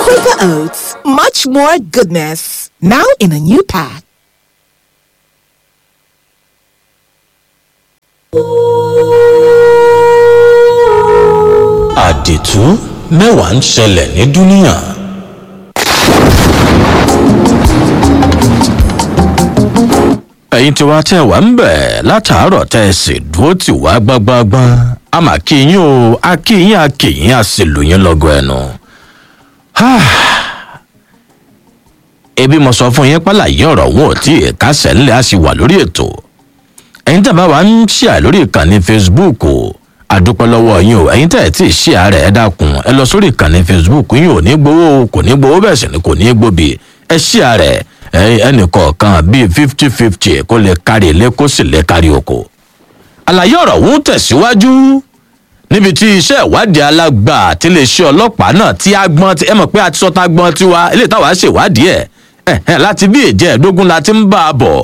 Quaker Oats, much more goodness. Now in a new pack. àdìtú mẹ́wàá ń ṣẹlẹ̀ ní dúníà. ẹ̀yin tí wàá tẹ̀ wá ń bẹ̀ látàárọ̀ tẹ́ ẹ sì dúró tì wá gbágbáágbá a mà kí yín o a kí yín a kí yín a sì lù yín lọ́gọ̀ ẹnu. ebi mo sọ fún yín pálàyé ọ̀rọ̀ wọn ò tí ì kásẹ̀ ńlẹ̀ a sì wà lórí ètò ẹ̀yin tẹ̀ bá wa ń ṣíà lórí ìkànnì facebook o àdúpẹ́ lọ́wọ́ yín o ẹ̀yin tẹ̀ tí ì ṣíà rẹ̀ ẹ dákun ẹ lọ sórí ìkànnì facebook yín ò ní gbowó kò ní gbowó bẹ́ẹ̀ sì ni kò ní gbòbí ẹ ṣíà rẹ̀ ẹnì kọ̀ọ̀kan bíi fifty fifty kó lè kárí ilé kó sì lè kárí oko. àlàyé ọ̀rọ̀ ń tẹ̀síwájú níbi tí iṣẹ́ ìwádìí alágbà àti iléeṣẹ́ ọlọ́pàá náà tí a gbọ́n ẹ mọ̀ pé a ti sọ tá a gbọ́n tiwa eléyìí táwa ṣèwádìí ẹ̀ láti bí ìjẹ́ẹ̀dógún la ti ń bá a bọ̀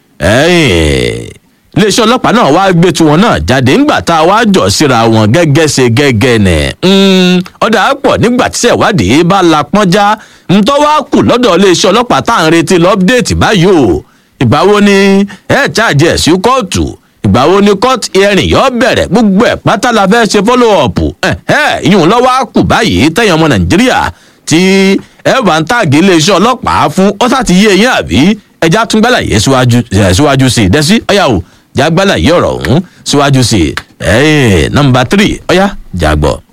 iléeṣẹ́ ọlọ́pàá náà wá gbé tiwọn náà jáde ńgbà tá a wá jọ síra wọn gẹ́gẹ́ ṣe gẹ́gẹ́ nẹ̀ ọ̀dà pọ̀ nígbà tí ṣèwádìí bá la pọ́njá ntọ́ wá kù lọ́dọ̀ iléeṣẹ́ ọlọ́pàá tá à ń retí lọ́pdẹ̀tì báyìí o ìgbà wo ni ẹ̀ ṣáàjì ẹ̀ sí kóòtù ìgbà wo ni court hearing yóò bẹ̀rẹ̀ gbogbo ẹ̀ pátá la fẹ́ ṣe follow up ìyún lọ́wọ́ á kù báyìí tẹ̀yìn ọmọ nàìjíríà tí ẹ bá ń tàgé iléeṣẹ́ ọlọ́pàá fún ọ́sà ti yé yín àbí ẹja tún gbàlàyé síwájú sí i dẹ́sí ọ̀yà o jágbálà yìí ọ̀rọ̀ ọ̀hún síwájú sí i nọmba tírì ọ̀yá jágbọ́.